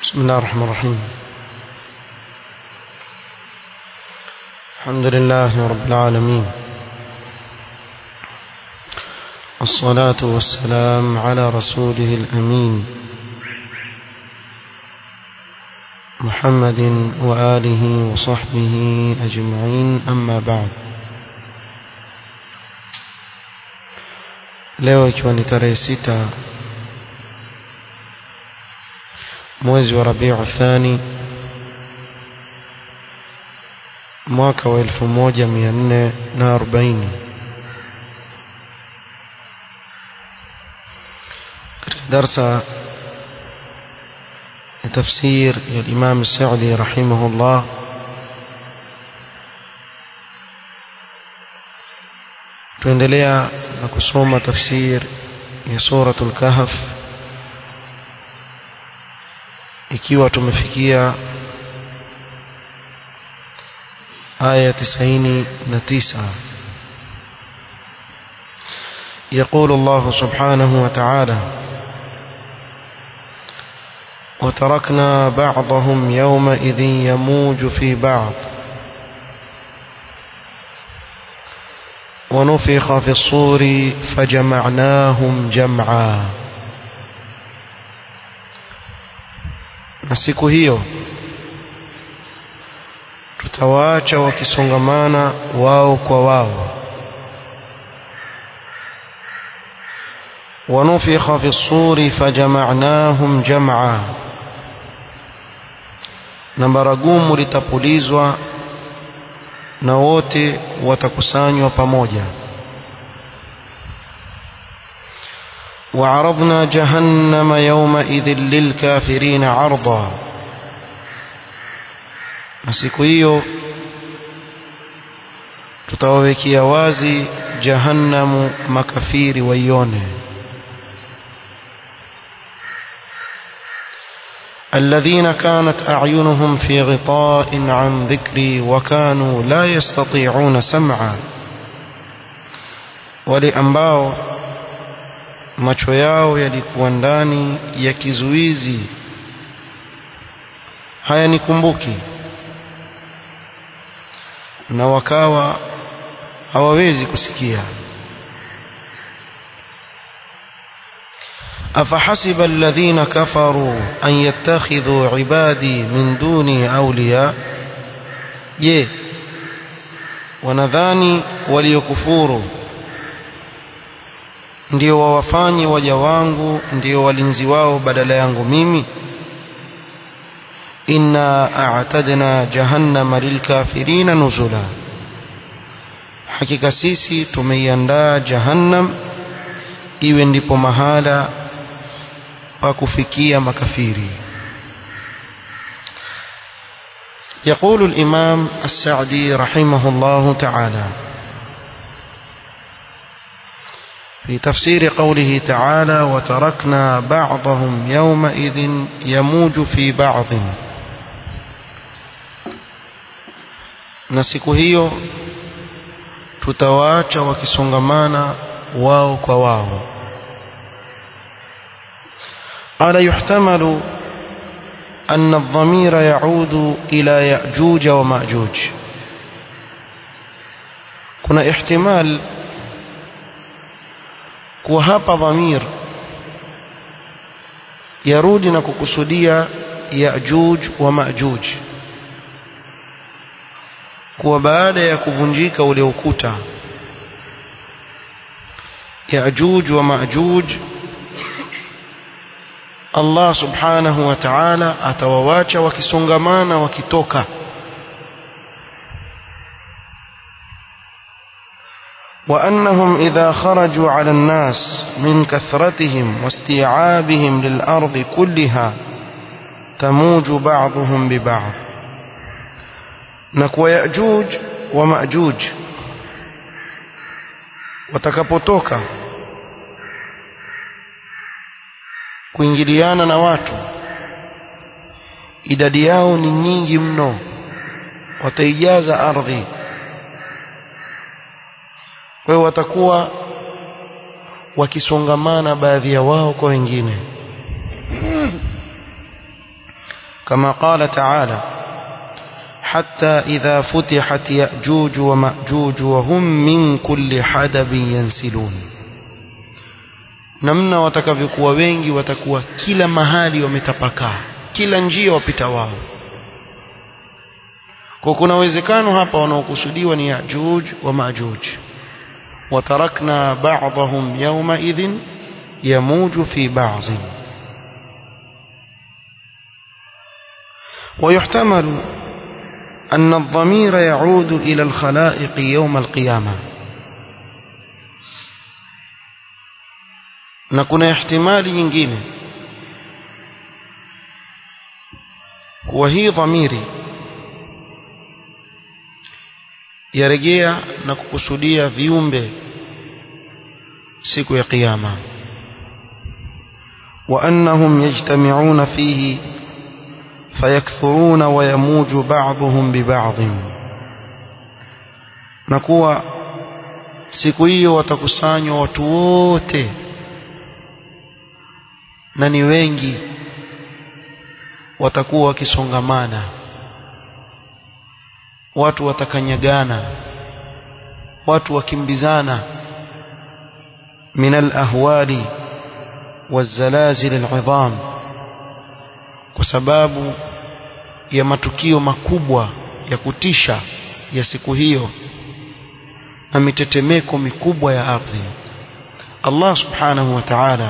بسم الله الرحمن الرحيم الحمد لله رب العالمين الصلاة والسلام على رسوله الأمين محمد وآله وصحبه أجمعين أما بعد leo ikiwa ni tarehe sita mwezi wa rabiu thani mwaka wa elfu moja mia nne na arobaini katika darsa ya tafsir ya Imam Saudi rahimahullah tuendelea na kusoma tafsir ya suratul kahf ikiwa tumefikia aya 99 يقول الله سبحانه وتعالى وتركنا بعضهم يومئذ يموج في بعض ونفخ في الصور فجمعناهم جمعا na siku hiyo tutawaacha wakisongamana wao kwa wao ونفخ في الصور فجمعناهم جمعا na baragumu litapulizwa na wote watakusanywa pamoja وعرضنا جهنم يومئذ للكافرين عرضا na siku hiyo tutawawekea wazi jahannamu makafiri waione الذين كانت أعينهم في غطاء عن ذكري وكانوا لا يستطيعون سمعا ولأنباو macho yao yalikuwa ndani ya kizuizi hayanikumbuki na wakawa hawawezi kusikia أفحسب الذين كفروا أن يتخذوا عبادي من دوني أولياء je wanadhani waliokufuru ndio wawafanye waja wangu ndio walinzi wao badala yangu mimi inna a'tadna jahannama lilkafirina nuzula hakika sisi tumeiandaa jahannam iwe ndipo mahala pa kufikia makafiri يقول الإمام السعدي رحمه الله تعالى في تفسير قوله تعالى وتركنا بعضهم يومئذ يموج في بعض na siku hiyo tutawaacha wakisongamana wao kwa wao قال يحتمل أن الضمير يعود إلى يأجوج ومأجوج كنا احتمال kuwa hapa dhamir yarudi na kukusudia Yajuj wa Majuj kuwa baada ya kuvunjika ule ukuta Yajuj wa Majuj Allah subhanahu wa ta'ala atawawacha wakisongamana wakitoka وأنهم إذا خرجوا على الناس من كثرتهم واستيعابهم للأرض كلها تموج بعضهم ببعض نكو يأجوج ومأجوج watakapotoka kuingiliana na watu idadi yao ni nyingi mno wataijaza ardhi kwa hiyo watakuwa wakisongamana baadhi ya wao kwa wengine كما قال تعالى حتى إذا فتحت يأجوج ومأجوج وهم من كل حدب ينسلون namna watakavyokuwa wengi watakuwa kila mahali wametapakaa kila njia wapita wao kwa kuna uwezekano hapa wanaokusudiwa ni yajuj wa majuj watarakna ba'dahum yawma idhin yamuju fi ba'd ويحتمل أن الضمير يعود إلى الخلائق يوم القيامة na kuna ihtimali nyingine kuwa hii dhamiri yarejea na kukusudia viumbe siku ya kiyama wa annahum yajtami'una fihi fayakthuruna wa yamuju ba'dhum bi ba'd na kuwa siku hiyo watakusanywa watu wote na ni wengi watakuwa wakisongamana watu watakanyagana watu wakimbizana min alahwali wazalazil al'idham kwa sababu ya matukio makubwa ya kutisha ya siku hiyo na mitetemeko mikubwa ya ardhi Allah subhanahu wa ta'ala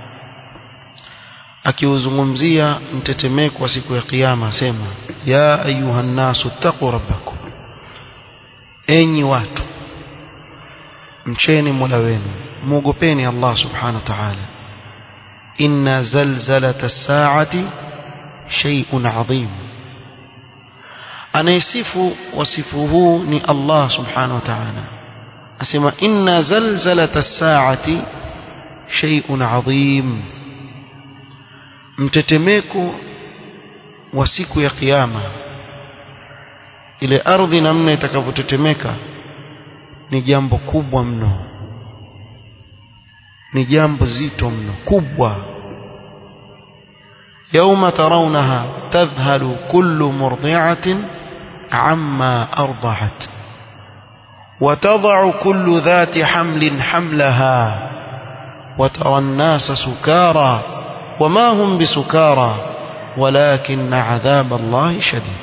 akiuzungumzia mtetemeko wa siku ya kiyama asema ya ayuha nnasu taqu rabbakum enyi watu mcheni mola wenu muogopeni Allah subhanahu wa ta'ala inna zalzalata as-sa'ati shay'un 'adhim anayesifu wasifu huu ni Allah subhanahu wa ta'ala asema inna zalzalata as-sa'ati shay'un 'adhim mtetemeko wa siku ya kiyama ile ardhi namna itakavyotetemeka ni jambo kubwa mno ni jambo zito mno kubwa يوم ترونها تذهل كل مرضعة عما أرضعت وتضع كل ذات حمل حملها وترى الناس سكارى وما هم بسكارى ولكن عذاب الله شديد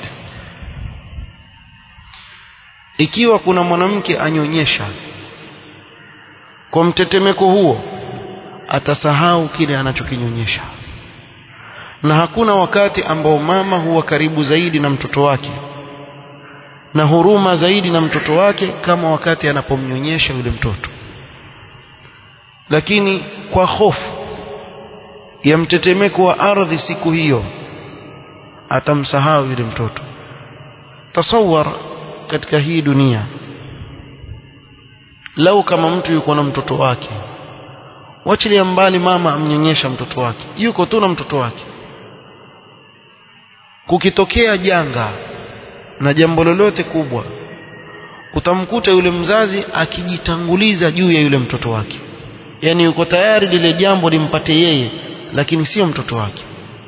ikiwa kuna mwanamke anyonyesha kwa mtetemeko huo atasahau kile anachokinyonyesha na hakuna wakati ambao mama huwa karibu zaidi na mtoto wake na huruma zaidi na mtoto wake kama wakati anapomnyonyesha yule mtoto lakini kwa hofu ya mtetemeko wa ardhi siku hiyo atamsahau yule mtoto tasawar katika hii dunia lau kama mtu yuko na mtoto wake wachilia mbali mama amnyonyesha mtoto wake yuko tu na mtoto wake kukitokea janga na jambo lolote kubwa utamkuta yule mzazi akijitanguliza juu ya yule mtoto wake yani yuko tayari lile jambo limpate yeye lakini sio mtoto wake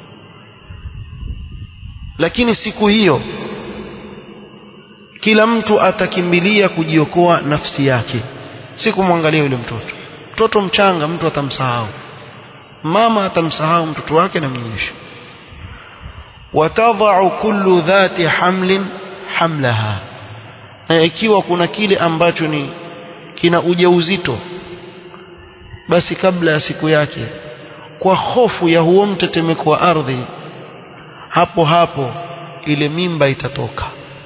lakini siku hiyo kila mtu atakimbilia kujiokoa nafsi yake si kumwangalia yule mtoto mtoto mchanga mtu atamsahau mama atamsahau mtoto wake na mnyonyesha watadha'u kullu dhati hamlin hamlaha na ikiwa kuna kile ambacho ni kina ujauzito basi kabla ya siku yake kwa hofu ya huo mtetemeko wa ardhi hapo hapo ile mimba itatoka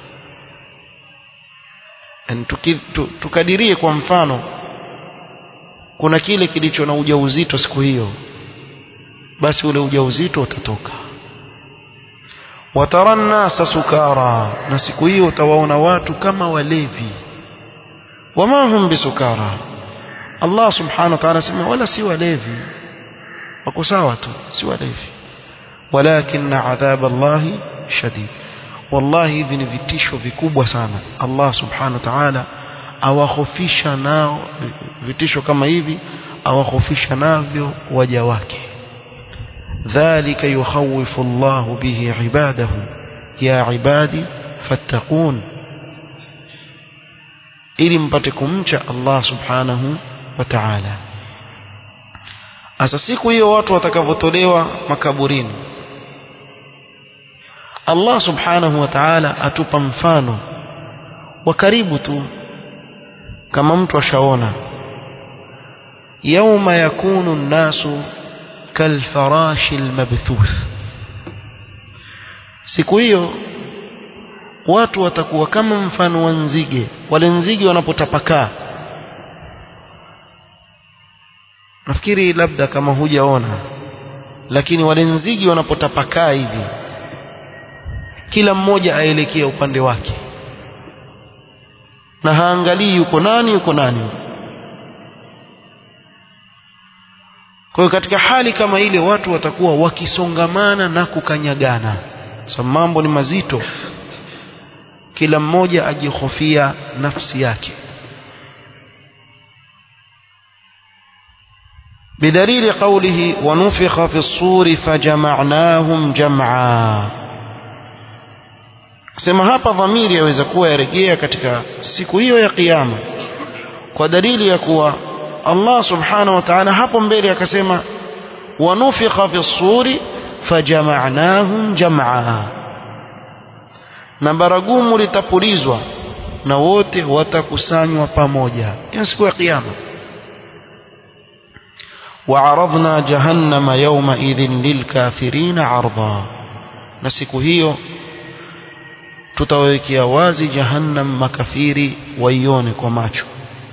tuki, tu, tukadirie kwa mfano kuna kile kilicho na ujauzito siku hiyo basi ule ujauzito utatoka watara nnasa sukara na siku hiyo utawaona watu kama walevi wama hum bisukara Allah subhanahu wa ta'ala asema wala si walevi wako sawa tu si walevi walakin adhab Allah shadid wallahi hivi ni vitisho vikubwa sana Allah subhanahu wa ta'ala awahofisha nao vitisho kama hivi awahofisha navyo waja wake dhalika yukhawifu Allah bihi ibadahu ya ibadi fattaqun ili mpate kumcha Allah subhanahu wa ta'ala asa siku hiyo watu watakavotolewa makaburini Allah subhanahu wa ta'ala atupa mfano wa karibu tu kama mtu ashaona yauma yakunu nnasu kalfarashi almabthuth siku hiyo watu watakuwa kama mfano wa nzige wale nzige wanapotapakaa nafikiri labda kama hujaona lakini wale nzige wanapotapakaa hivi kila mmoja aelekea upande wake na haangalii yuko nani yuko nani kwa hiyo katika hali kama ile watu watakuwa wakisongamana na kukanyagana sababu mambo ni mazito kila mmoja ajihofia nafsi yake بدليل قوله ونفخ في الصور فجمعناهم جمعا sema hapa dhamiri yaweza kuwa yarejea katika siku hiyo ya kiyama kwa dalili ya kuwa Allah subhanahu wa ta'ala hapo mbele akasema wanufikha fi suri fajama'nahum jam'a na baragumu litapulizwa na wote watakusanywa pamoja hiyo siku ya kiyama وعرضنا جهنم يومئذ للكافرين عرضا na siku hiyo tutawekea wazi jahannam makafiri waione kwa macho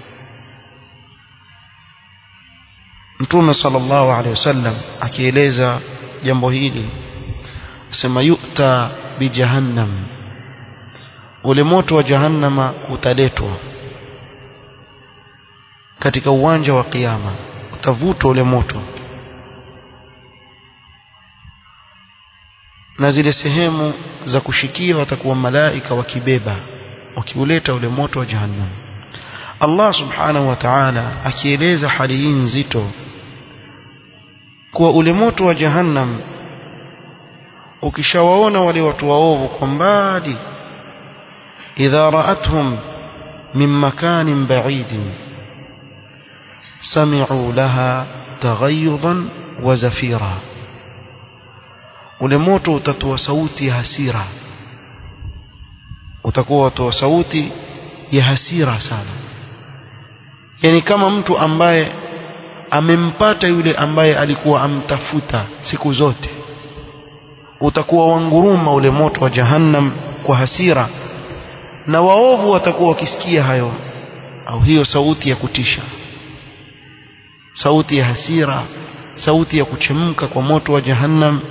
mtume sallallahu alaihi wasallam akieleza jambo hili asema yu'ta bi jahannam ule moto wa jahannama utaletwa katika uwanja wa kiyama utavutwa ule moto na zile sehemu za kushikia watakuwa malaika wakibeba wakiuleta ule moto wa jahannam Allah subhanahu wa ta'ala akieleza hali hii nzito kuwa ule moto wa jahannam ukishawaona wale watu waovu kwa mbali idha ra'atuhum min makanin ba'idin sami'u laha taghayyudan wa zafira ule moto utatoa sauti ya hasira utakuwa watoa sauti ya hasira sana yani kama mtu ambaye amempata yule ambaye alikuwa amtafuta siku zote utakuwa wanguruma ule moto wa jahannam kwa hasira na waovu watakuwa wakisikia hayo au hiyo sauti ya kutisha sauti ya hasira sauti ya kuchemka kwa moto wa jahannam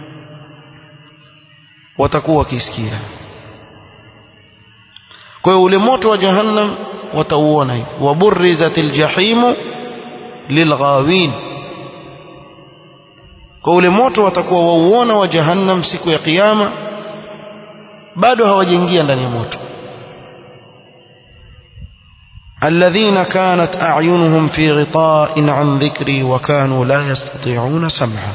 watakuwa wakisikia kwa hiyo ule moto wa jahannam watauona hivi waburrizatil jahimu lilghawin kwa ule moto watakuwa wauona wa jahannam siku ya kiyama bado hawajaingia ndani ya moto الذين كانت أعينهم في غطاء عن ذكري وكانوا لا يستطيعون سمعا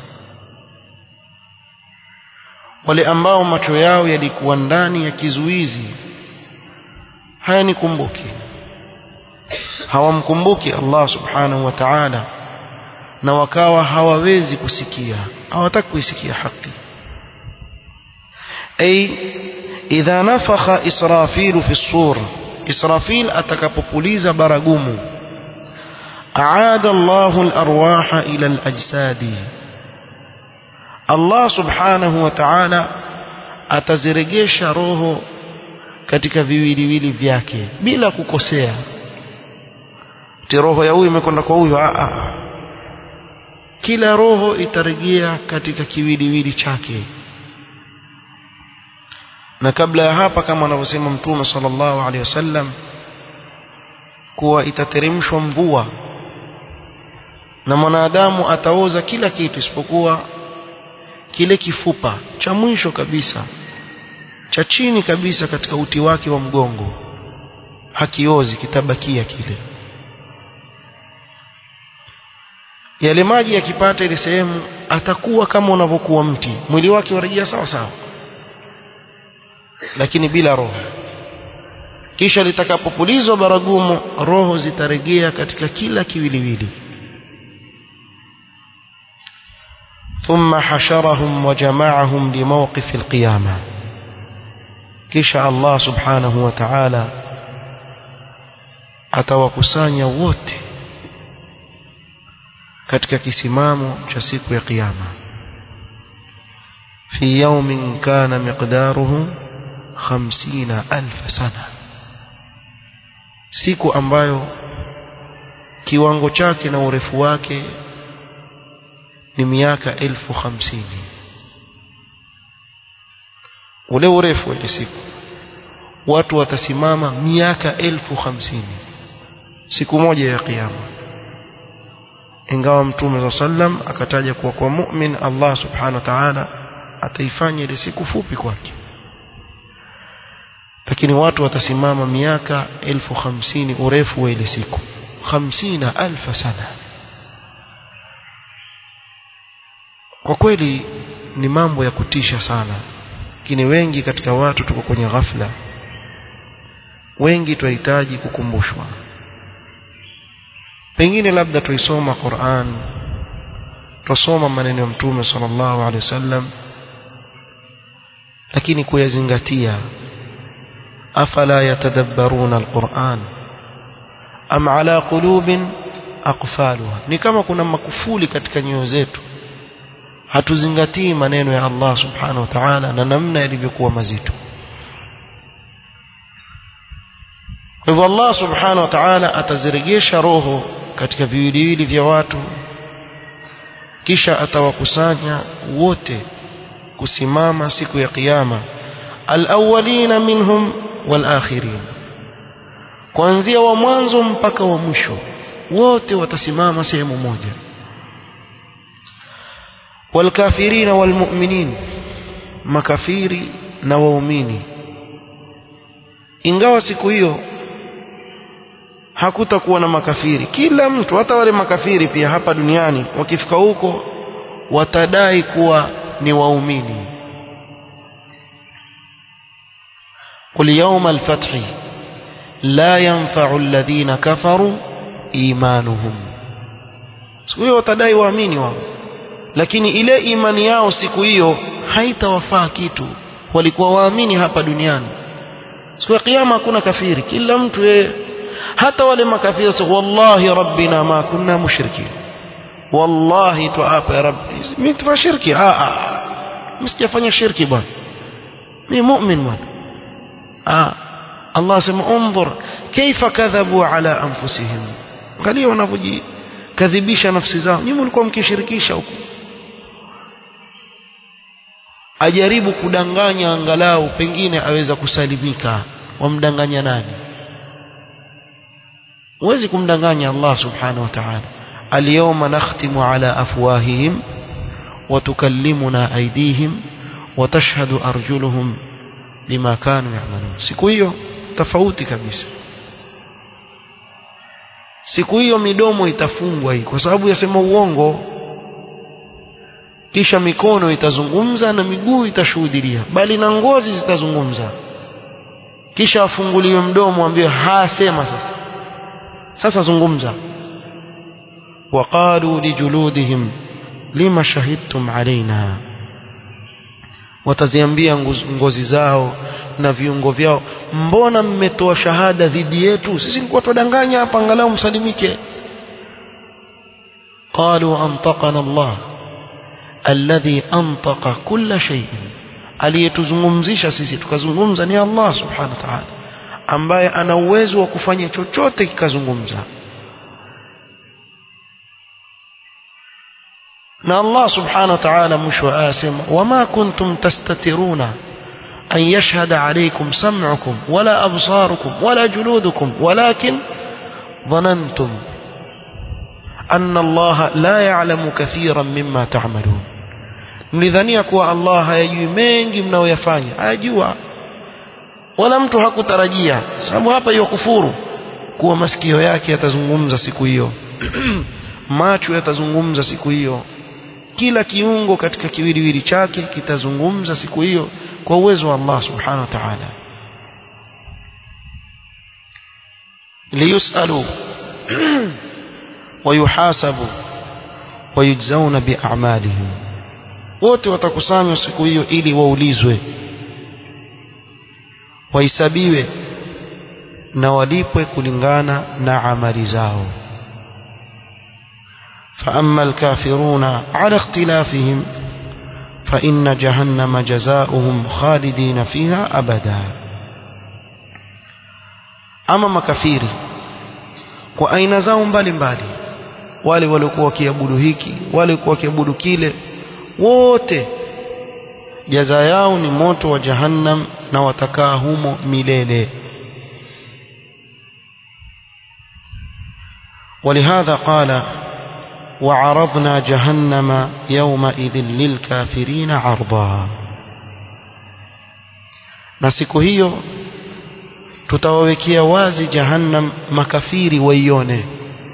wale ambao macho yao yalikuwa ndani ya kizuizi hayanikumbuki hawamkumbuki Allah subhanahu wa ta'ala na wakawa hawawezi kusikia hawataki kuisikia haki ay idha nafakha israfil fi sur israfil atakapopuliza baragumu aada Allahu al-arwaha ila al-ajsadi Allah subhanahu wa ta'ala ataziregesha roho katika viwiliwili vyake bila kukosea ti roho ya huyu imekwenda kwa huyu a a kila roho itarejea katika kiwiliwili chake na kabla ya hapa kama anavyosema mtume sallallahu alaihi wasallam kuwa itateremshwa mvua na mwanadamu ataoza kila kitu isipokuwa kile kifupa cha mwisho kabisa cha chini kabisa katika uti wake wa mgongo hakiozi kitabakia kile yale maji yakipata ile sehemu atakuwa kama unavyokuwa mti mwili wake warejea sawa sawa lakini bila roho kisha litakapopulizwa baragumu roho zitarejea katika kila kiwiliwili ثم حشرهم وجمعهم لموقف القيامة kisha Allah subhanahu wa ta'ala atawakusanya wote katika kisimamo cha siku ya kiyama fi yawmin kana miqdaruhu 50000 sana siku ambayo kiwango chake na urefu wake ni miaka elfu hamsini ule urefu wa ile siku watu watasimama miaka elfu hamsini siku moja ya kiyama ingawa mtume sa sallam akataja kuwa kwa mu'min Allah subhanahu wa ta'ala ataifanya ile siku fupi kwake lakini watu watasimama miaka elfu hamsini urefu wa ile siku hamsina alfa sana kwa kweli ni mambo ya kutisha sana lakini wengi katika watu tuko kwenye ghafla wengi tunahitaji kukumbushwa pengine labda tuisoma Qur'an tusoma maneno ya mtume sallallahu alaihi wasallam lakini kuyazingatia afala yatadabbaruna alquran am ala qulubin aqfaluha ni kama kuna makufuli katika nyoyo zetu hatuzingatii maneno ya Allah subhanahu wa ta'ala na namna yalivyokuwa mazito kwa hivyo Allah subhanahu wa ta'ala atazirejesha roho katika viwiliwili vya watu kisha atawakusanya wote kusimama siku ya kiyama alawwalina minhum walakhirin kuanzia wa mwanzo mpaka wa mwisho wote watasimama sehemu moja walkafirina walmu'minin makafiri na waumini ingawa siku hiyo hakutakuwa na makafiri kila mtu hata wale makafiri pia hapa duniani wakifika huko watadai kuwa ni waumini قل يوم الفتح لا ينفع الذين كفروا إيمانهم siku hiyo watadai waamini wao lakini ile imani yao siku hiyo haitawafaa kitu walikuwa waamini hapa duniani siku ya kiyama hakuna kafiri kila mtu yeye hata wale makafiri sasa wallahi rabbina ma kunna mushrikin wallahi tuapa ya rabbi mimi tufa shirki a a msijafanya shirki bwana mimi mu'min bwana ah Allah asema unzur kaifa kadhabu ala anfusihim angalia wanavyojikadhibisha nafsi zao nyinyi mlikuwa mkishirikisha huko ajaribu kudanganya angalau pengine aweza kusalimika wamdanganya nani huwezi kumdanganya Allah subhanahu wa ta'ala اليوم نختم على أفواههم وتكلمنا أيديهم وتشهد أرجلهم بما كانوا يعملون siku hiyo tofauti kabisa siku hiyo midomo itafungwa hii kwa sababu yasema uongo kisha mikono itazungumza na miguu itashuhudia bali na ngozi zitazungumza kisha afunguliwe mdomo ambaye hasema sasa sasa zungumza وقالوا لجلودهم لما شهدتم علينا wataziambia ngozi zao na viungo vyao mbona mmetoa shahada dhidi yetu sisi nilikuwa tudanganya hapa angalau msalimike qalu antaqana Allah alladhi antaqa kulla shay'in aliyetuzungumzisha sisi tukazungumza ni Allah subhanahu wa ta'ala ambaye ana uwezo wa kufanya chochote kikazungumza na Allah subhanahu wa ta'ala mwisho asema wama kuntum tastatiruna an yashhada alaykum sam'ukum wala absarukum wala juludukum walakin dhanantum anna Allah la ya'lamu kathiran mimma ta'malun mlidhania kuwa Allah hayajui mengi mnayoyafanya hayajua wala mtu hakutarajia sababu hapa hiyo kufuru kuwa masikio yake yatazungumza siku hiyo macho yatazungumza siku hiyo kila kiungo katika kiwiliwili chake kitazungumza siku hiyo kwa uwezo wa Allah subhanahu wa ta'ala liyusalu wayuhasabu wayujzauna biamalihim wote watakusanywa siku hiyo ili waulizwe wahesabiwe na walipwe kulingana na amali zao فأما الكافرون على اختلافهم فإن جهنم جزاؤهم خالدين فيها أبدا أما مكافيري kwa aina zao mbalimbali wale waliokuwa wakiabudu hiki wale walikuwa wakiabudu kile wote jaza yao ni moto wa jahannam na watakaa humo milele ولهذا قال وعرضنا جهنم يومئذ للكافرين عرضا na siku hiyo tutawawekea wazi jahannam makafiri waione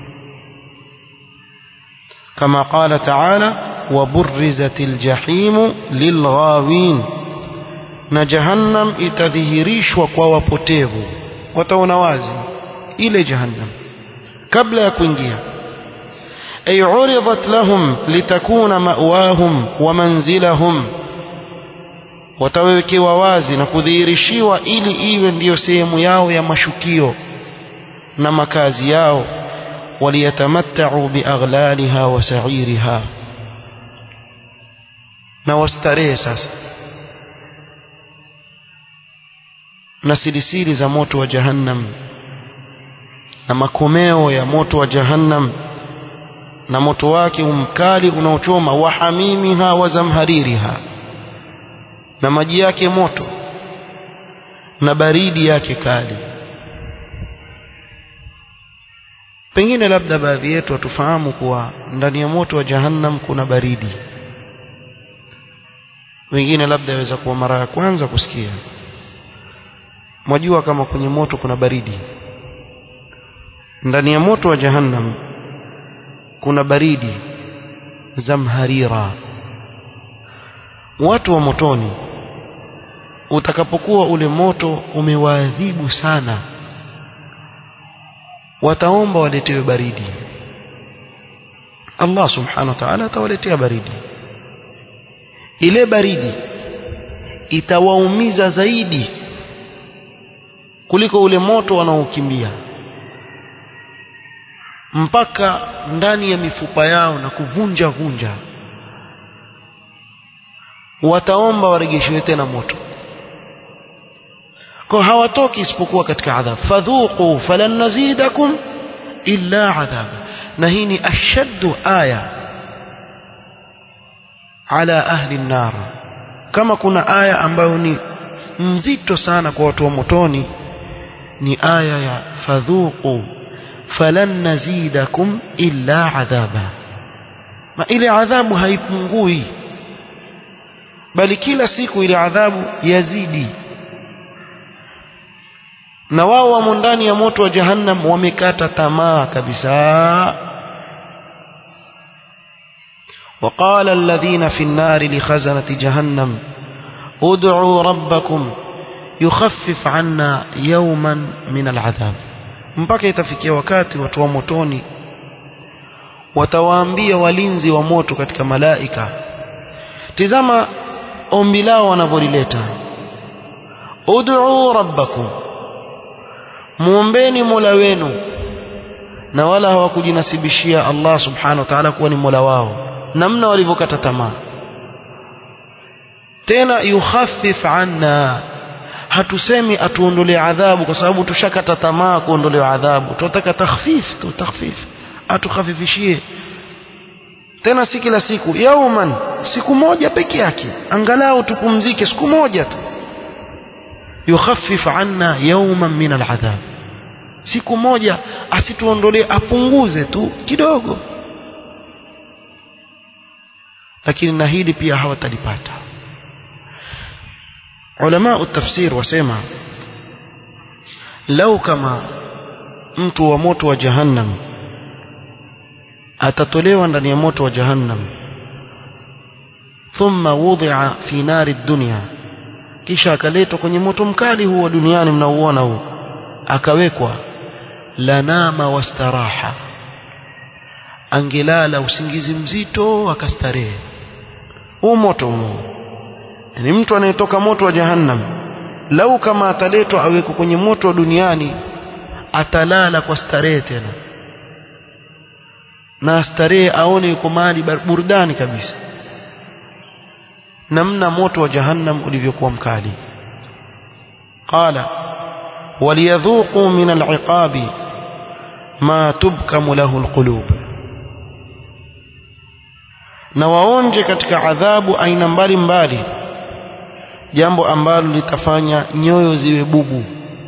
kama qala taala وبرزت الجحيم للغاوين na jahannam itadhihirishwa kwa wapotevu wataona wazi ile jahannam kabla ya kuingia ay uridat lahum litakuna ma'wahum wa manzilahum watawekewa wazi na kudhihirishiwa ili iwe ndiyo sehemu yao ya mashukio na makazi yao waliyatamatta'u biaghlaliha wa sa'iriha na wastarehe sasa na silisili za moto wa jahannam na makomeo ya moto wa jahannam na moto wake umkali unaochoma wa hamimiha wa zamhaririha na maji yake moto na baridi yake kali pengine labda baadhi yetu hatufahamu kuwa ndani ya moto wa jahannam kuna baridi wengine labda yaweza kuwa mara ya kwanza kusikia mwajua kama kwenye moto kuna baridi ndani ya moto wa jahannam kuna baridi zamharira watu wa motoni utakapokuwa ule moto umewaadhibu sana wataomba waletewe baridi Allah subhanahu wa ta'ala atawaletea baridi ile baridi itawaumiza zaidi kuliko ule moto wanaokimbia mpaka ndani ya mifupa yao na kuvunja vunja wataomba waregeshiwe tena moto kwa hawatoki isipokuwa katika adhabu fadhuqu falan nazidakum illa adhaba na hii ni ashaddu aya ala ahli nar kama kuna aya ambayo ni nzito sana kwa watu wa motoni ni aya ya fadhuqu falan nazidakum illa adhaba ma ile adhabu haipungui bali kila siku ile adhabu yazidi na wao wamo ndani ya moto wa jahannam wamekata tamaa kabisa وقال الذين في النار لخزنة جهنم ادعوا ربكم يخفف عنا يوما من العذاب mpaka itafikia wakati watu wa motoni watawaambia walinzi wa moto katika malaika tizama ombi lao wanavyolileta ud'u rabbakum muombeni mola wenu na wala hawakujinasibishia Allah subhanahu wa ta'ala kuwa ni mola wao namna walivyokata tamaa tena yukhaffif anna hatusemi atuondolee adhabu kwa sababu tushakata tamaa kuondolewa adhabu tunataka takhfif tu takhfif atukhafifishie tena si kila siku yauman siku moja peke yake angalau tupumzike siku moja tu yukhaffif anna yauman min aladhab siku moja asituondolee apunguze tu kidogo lakini na hili pia hawatalipata ulama tafsir wasema lau kama mtu wa moto wa jahannam atatolewa ndani ya moto wa jahannam thumma wudi'a fi nari dunya kisha akaletwa kwenye moto mkali huo duniani mnauona huo akawekwa lanama wastaraha angelala usingizi mzito akastarehe huu moto huo ni mtu anayetoka moto wa jahannam lau kama ataletwa awekwe kwenye moto wa duniani atalala kwa starehe tena na starehe aone yuko mahali burudani kabisa namna moto wa jahannam ulivyokuwa mkali qala waliyadhuqu min al'iqabi ma tubkamu lahu alqulub na waonje katika adhabu aina mbalimbali jambo ambalo litafanya nyoyo ziwe bubu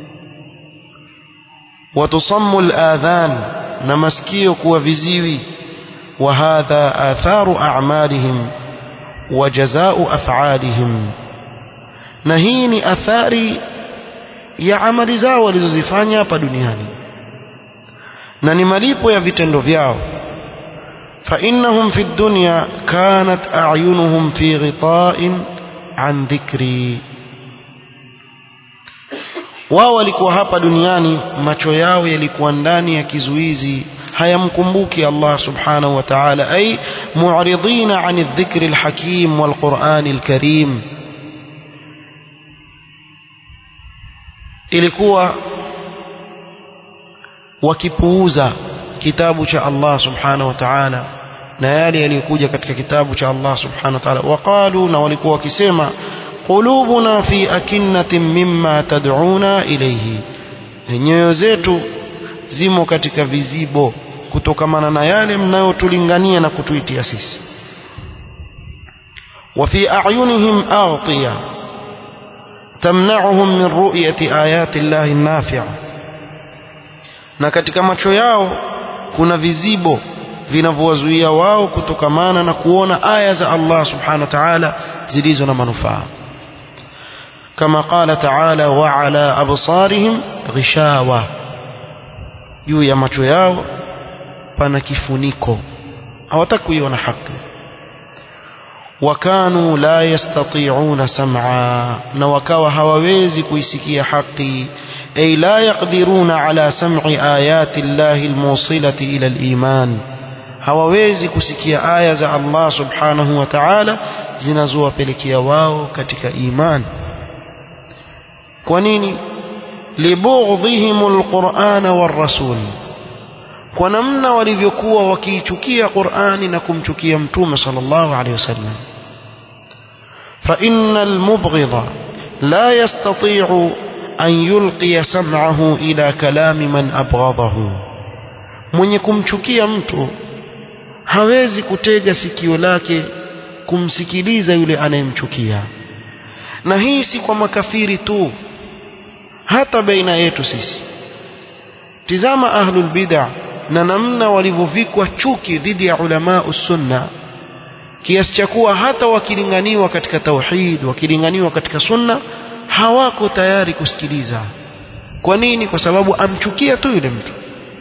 watusammu aladhan na masikio kuwa viziwi wa hadha atharu a'malihim wa jazaa'u af'alihim na hii ni athari ya amali zao walizozifanya hapa duniani na ni malipo ya vitendo vyao فإنهم في الدنيا كانت أعينهم في غطاء عن ذكري wao walikuwa hapa duniani macho yao yalikuwa ndani ya kizuizi hayamkumbuki Allah subhanahu wa ta'ala ay mu'ridina 'ani adh-dhikri al-hakim wal-Qur'ani al-karim ilikuwa wakipuuza kitabu cha Allah subhanahu wa ta'ala na yale yaliyokuja katika kitabu cha Allah subhanahu wa ta'ala waqalu na walikuwa wakisema qulubuna fi akinnatin mimma tad'una ilayhi nyoyo zetu zimo katika vizibo kutokamana na yale mnayotulingania na kutuitia sisi wa fi a'yunihim aghtiya tamna'uhum min ru'yati ayati Allahi an-nafi'a na katika macho yao kuna vizibo vinavyowazuia wao kutokamana na kuona aya za Allah subhanahu wa ta'ala zilizo na manufaa kama qala ta'ala wa ala absarihim ghishawa juu ya macho yao pana kifuniko hawataki kuiona haki wakanu la yastati'una sam'a na wakawa hawawezi kuisikia haki ay la yaqdiruna ala sam'i ayati llahi almusilati ila aliman hawawezi kusikia aya za Allah subhanahu wa ta'ala zinazowapelekea wao katika iman kwa nini libughdhihim alqur'ana warrasul kwa namna walivyokuwa wakiichukia Qur'ani na kumchukia mtume sallallahu alaihi wasallam fa innal mubghidha la yastati'u an yulqiya sam'ahu ila kalami man abghadahu mwenye kumchukia mtu hawezi kutega sikio lake kumsikiliza yule anayemchukia na hii si kwa makafiri tu hata baina yetu sisi tizama ahlul bid'ah na namna walivyovikwa chuki dhidi ya ulama sunna kiasi cha kuwa hata wakilinganiwa katika tauhid wakilinganiwa katika sunna hawako tayari kusikiliza kwa nini kwa sababu amchukia tu yule mtu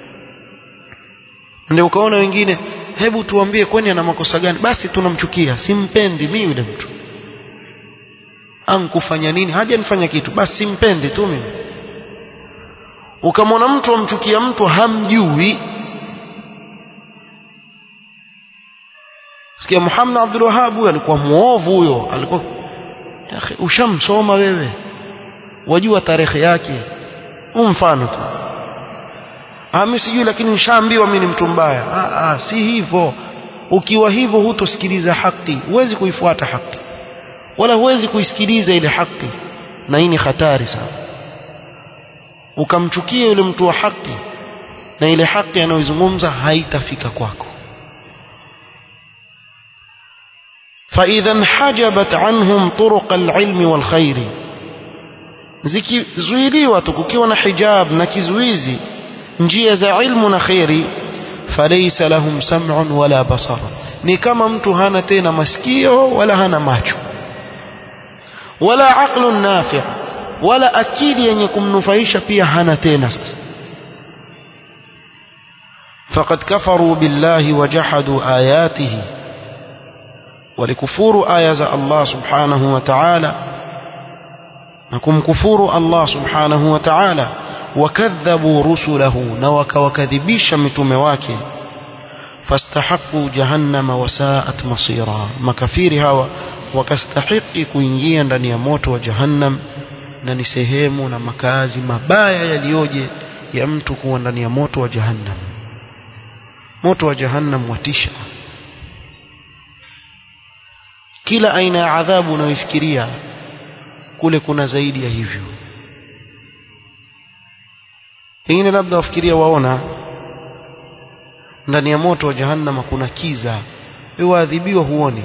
ndio ukaona wengine hebu tuambie kwani ana makosa gani basi tunamchukia simpendi mimi yule mtu ankufanya nini hajanifanya kitu basi simpendi tu mimi ukamwona mtu amchukia mtu hamjui sikia Muhammad Abdul Wahhab huyo alikuwa muovu huyo alikuwa ushamsoma wewe wajua tarehe yake mfano tu ah mimi sijui lakini nishaambiwa mimi ni mtu mbaya ah, ah si hivyo ukiwa hivyo hutosikiliza haki huwezi kuifuata haki wala huwezi kuisikiliza ile haki na hii ni hatari sana ukamchukia yule mtu wa haki na ile haki anayozungumza haitafika kwako فإذا انحجبت عنهم طرق العلم والخير zikizuiliwa tu kukiwa na hijab na kizuizi njia za ilmu na khairi falaysa lahum sam'un wala basar ni kama mtu hana tena masikio wala hana macho wala aqlun nafi' wala akili yenye kumnufaisha pia hana tena sasa faqad kafaru billahi wajahadu ayatihi walikufuru aya za Allah subhanahu wa ta'ala na kumkufuru Allah subhanahu wa ta'ala wakadhabu rusulahu na wakawakadhibisha mitume wake fastahaqqu jahannama wasaat masira makafiri hawa wakastahiki kuingia ndani ya moto wa jahannam na ni sehemu na makazi mabaya yaliyoje ya mtu kuwa ndani ya moto wa jahannam moto wa jahannam watisha kila aina ya adhabu unayofikiria kule kuna zaidi ya hivyo pengine labda wafikiria waona ndani ya moto wa jahannama kuna kiza wewe waadhibiwa huoni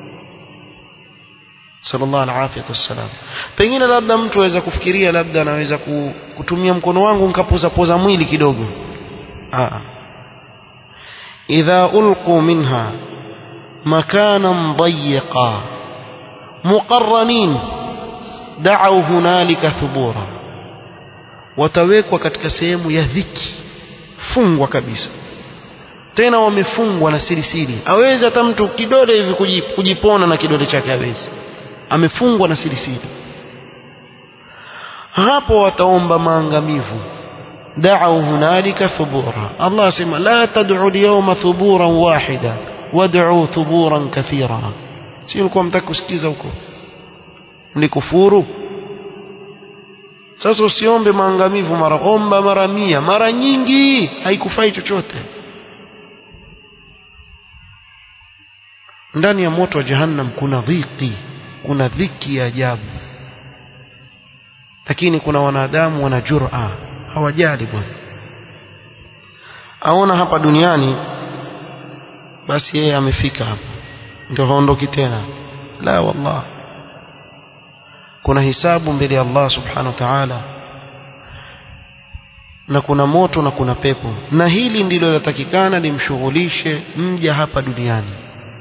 sallallahu alaihi wasallam pengine labda mtu aweza kufikiria labda anaweza kutumia mkono wangu nikapoza poza mwili kidogo ah idha ulqu minha makanan dayiqa muqarranin da'u hunalika thubura watawekwa katika sehemu ya dhiki fungwa kabisa tena wamefungwa na sirisiri awezi hata mtu kidole hivi kujipona na kidole chake hawezi amefungwa na sirisiri hapo wataomba maangamivu da'u hunalika thubura Allah asema la tad'u al-yawma thuburan wahida wad'u thuburan kathira si ulikuwa mtaka kusikiza huko mlikufuru sasa usiombe maangamivu mara omba mara mia mara nyingi haikufai chochote ndani ya moto wa jahannam kuna dhiki kuna dhiki ya ajabu lakini kuna wanadamu wana jura hawajali bwana aona hapa duniani basi yeye amefika hapa ndio haondoki tena la wallah kuna hisabu mbele ya Allah subhanahu wa ta'ala na kuna moto na kuna pepo na hili ndilo linatakikana limshughulishe mja hapa duniani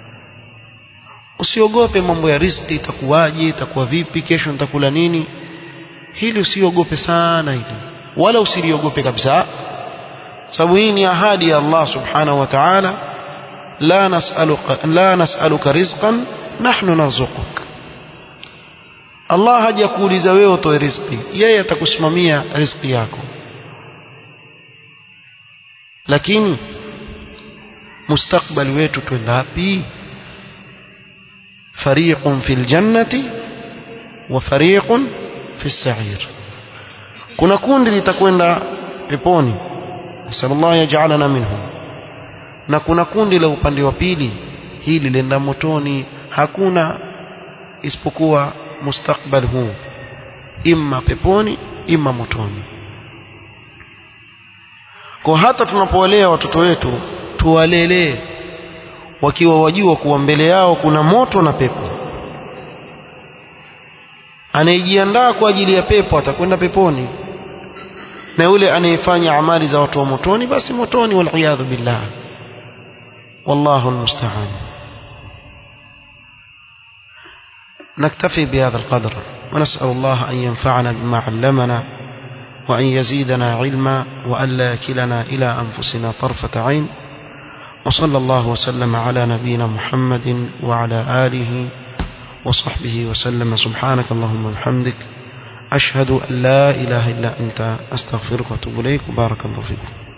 usiogope mambo ya riziki itakuwaje itakuwa vipi kesho nitakula nini hili usiogope sana hili wala usiliogope kabisa sababu hii ni ahadi ya Allah subhanahu wa ta'ala la nas'aluka la nas'aluka rizqan nahnu narzuquk Allah hajakuuliza wewe utoe riziki yeye atakusimamia riziki yako lakini mustakbali wetu twenda wapi fariqun fil jannati wa fariqun fis sa'ir kuna kundi litakwenda peponi sallallahu yaj'alana minhum na kuna kundi la upande wa pili hili lenda motoni hakuna isipokuwa mustakbal huu imma peponi imma motoni kwa hata tunapowalea watoto wetu tuwalelee wakiwa wajua kuwa mbele yao kuna moto na pepo anayejiandaa kwa ajili ya pepo atakwenda peponi na yule anayefanya amali za watu wa motoni basi motoni waliyadhu billah wallahu almusta'an نكتفي بهذا القدر ونسأل الله أن ينفعنا بما علمنا وأن يزيدنا علما وأن لا يكلنا إلى أنفسنا طرفة عين وصلى الله وسلم على نبينا محمد وعلى آله وصحبه وسلم سبحانك اللهم وبحمدك أشهد أن لا إله إلا أنت أستغفرك وأتوب إليك وبارك الله فيكم